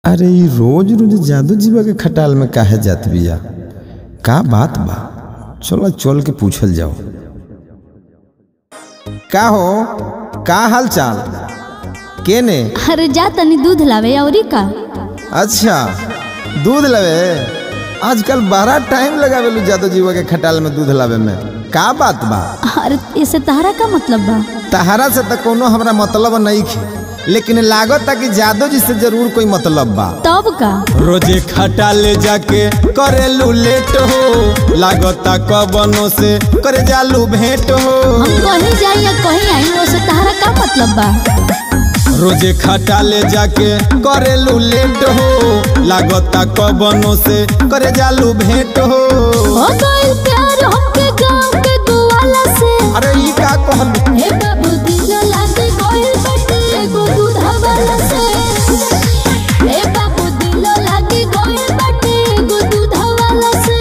अरे ई रोज रोज जादू जीवा के खटाल में काहे जात बिया का बात बा चलो चल के पूछल जाओ का हो का हाल चाल के ने अरे जा तनी दूध लावे अउरी का अच्छा दूध लवे आजकल बड़ा टाइम लगावेलू जादू जीवा के खटाल में दूध लावे में का बात बा अरे इसे तहरा का मतलब बा तहरा से तो कोनो हमरा मतलब नहीं खे लेकिन लागत कि जादू जी से जरूर कोई मतलब बा तब का रोजे खटा ले जाके करेलू लेट हो लागता कबनो से करे जालू भेंट हो हम कहीं जाई या कहीं आई उसे तहरा का मतलब बा रोजे खटा ले जाके करेलू लेट हो लागता कबनो से करे जालू भेंट हो हो गइल प्यार हमके गांव के गोवाला से अरे ई का कहलू हे बाबू दिल लागे गइल बटे एगो दूधा वाला से हे बाबू दिल लागे गइल बटे एगो दूधा वाला से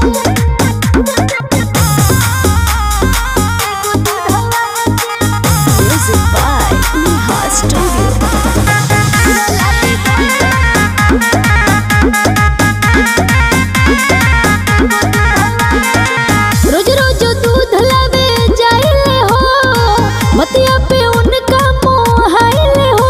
Music by Neha Studio. रोज रोज दूध लावे जाइले हो मतिया पे उनका मोहाइले हो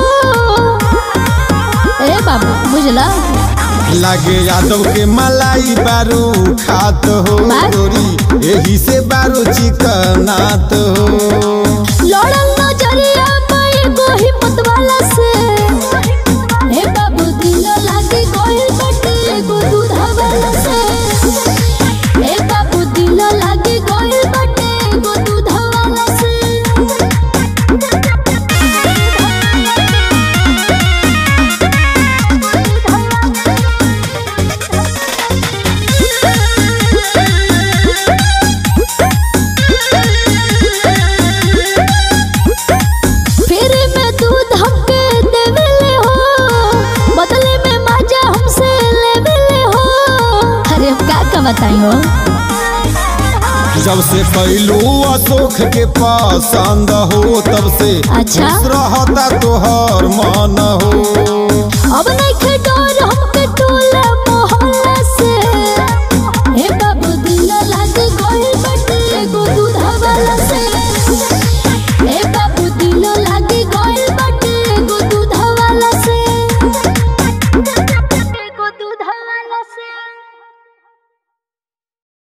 ए बाबू बुझला लागे यादव के मलाई बारू खात हो बात? गोरी एही से बारू चिकनात हो लड़ल नजरिया पाए गो हिम्मत वाला से हे बाबू दिल लागे गइल बटे एगो दूधा वाला से हे बाबू दिल लागे गइल बटे एगो दूधा वाला से फिर में दूध हमके देवेले हो बदले में मजा हमसे लेवेले हो अरे अब का का बताई हो जब से पहलू अशोक के पसंद हो तब से अच्छा। खुश रहता तोहर मन हो अब नहीं खे डर हम